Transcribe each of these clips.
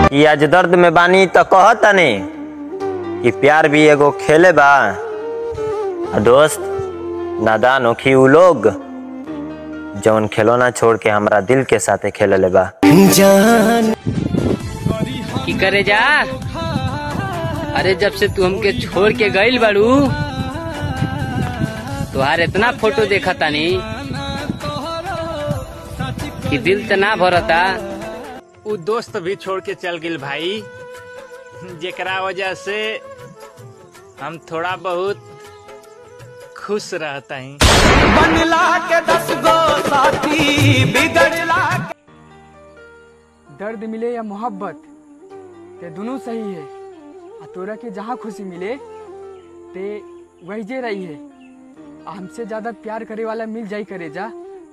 कि आज दर्द में बानी तो कहतनी कि प्यार भी एगो खेले बा आ दोस्त नादान होखी उ लोग जौन खिलौना छोड़ के हमरा दिल के साथे खेलले बा की करे जा अरे जब से तू हमके छोड़ के गईल बाड़ू तुहार इतना फोटो देखा तानी कि दिल त ना भरता उ दोस्त भी छोड़ के चल गिल भाई जेकरा वजह से हम थोड़ा बहुत खुश रहता ही बनला के दस गो साथी बिगड़ला दर्द मिले या मोहब्बत ते दोनों सही है आ तोरा के जहाँ खुशी मिले ते वही जे रही है आ हमसे ज्यादा प्यार करे वाला मिल जाई करे जा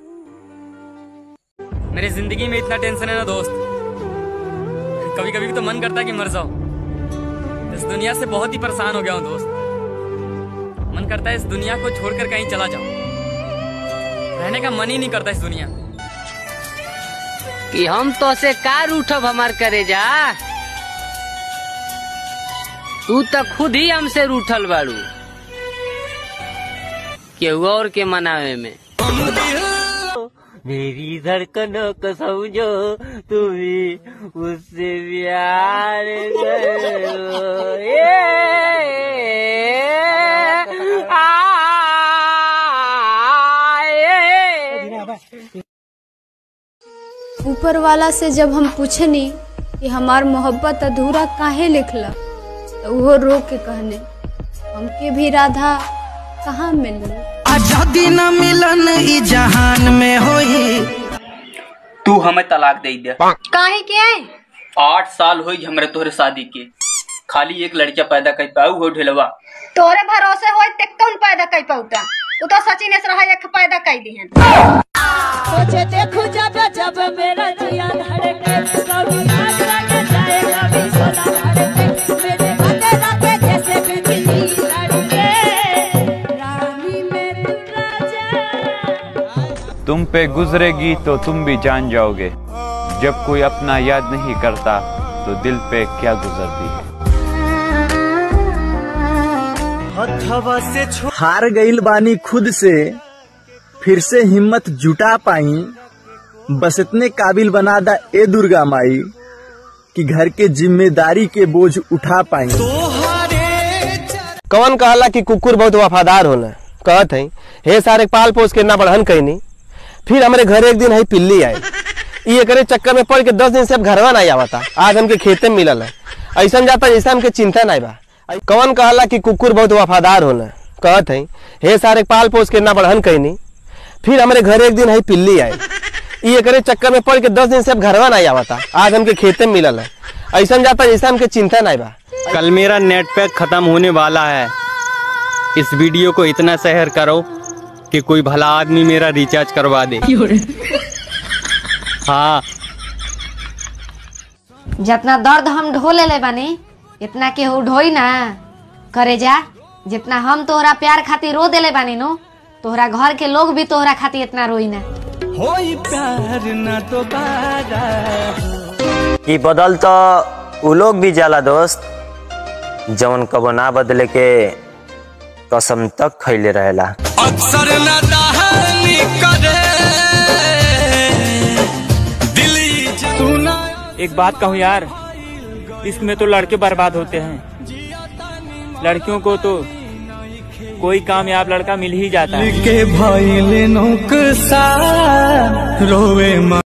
मेरी जिंदगी में इतना टेंशन है ना दोस्त कभी कभी तो मन करता है कि मर जाओ इस दुनिया से बहुत ही परेशान हो गया हूँ दोस्त मन करता है इस दुनिया को छोड़कर कहीं चला जाओ रहने का मन ही नहीं करता इस दुनिया कि हम तो से कार उठब हमार करे जा तू तो खुद ही हमसे रूठल बाड़ू केहू और के मनावे में मेरी धड़कनों को समझो तुम्हें उससे प्यार करो ये आए। ऊपर वाला से जब हम पूछनी कि हमार मोहब्बत अधूरा काहे लिखला तो वो रो के कहने हमके भी राधा कहाँ मिलल आजादी न मिलन ई जहान में होई तू हमें तलाक दे दे काहे के आए आठ साल हुई हमरे तोहरे शादी के खाली एक लड़का पैदा कर पाऊ हो ढेलवा तोरे भरोसे होय ते कौन पैदा कई पौता तू तो सचिन से रहा एक पैदा कई दिहन सोचे देखो जब जब मेरा जिया धड़के कभी आग लग जाए कभी सोना धड़के मेरे बंदे रखे जैसे बिजली लड़के रानी में तू राजा तुम पे गुजरेगी तो तुम भी जान जाओगे जब कोई अपना याद नहीं करता तो दिल पे क्या गुजरती है हार गईल बानी खुद से फिर से हिम्मत जुटा पाई बस इतने काबिल बना दा ए दुर्गा माई कि घर के जिम्मेदारी के बोझ उठा पाई कौन कहला कि कुकुर बहुत वफादार होला कहत है हे सारे पाल पोस के ना बढ़न कहनी फिर हमारे घर एक दिन है पिल्ली आई ये करे चक्कर में पड़ के दस दिन से अब घरवा नहीं आवता आज हमके खेते में मिलल है ऐसा जाता जैसा हमके चिंता नहीं बा कौन कहला कि कुकुर बहुत वफादार होला कहत है हे सारे पाल पोस के ना बढ़न कहनी फिर हमारे घर एक दिन है पिल्ली आई ये करे चक्कर में पड़ के दस दिन से अब घरवा नहीं आवता आज हमके खेते में मिलल है ऐसा जाता जैसा हमके चिंता नहीं बा कल मेरा नेट पैक खत्म होने वाला है इस वीडियो को इतना शेयर करो कि कोई भला आदमी मेरा रिचार्ज करवा दे हाँ जितना दर्द हम ढो ले बानी इतना केहू ढोई ना करे जा जितना हम तोहरा प्यार खातिर रो देले बानी नो तोहरा घर के लोग भी तोहरा खातिर इतना रोई ना होई प्यार न दोबारा कि बदल तो उ लोग भी जाला दोस्त जौन कबो ना बदले के कसम तक खैले रहेला अक्सर न दहनी करे दिली सुना एक बात कहूँ यार इसमें तो लड़के बर्बाद होते हैं लड़कियों को तो कोई कामयाब लड़का मिल ही जाता है के भइल नौकसा रोवे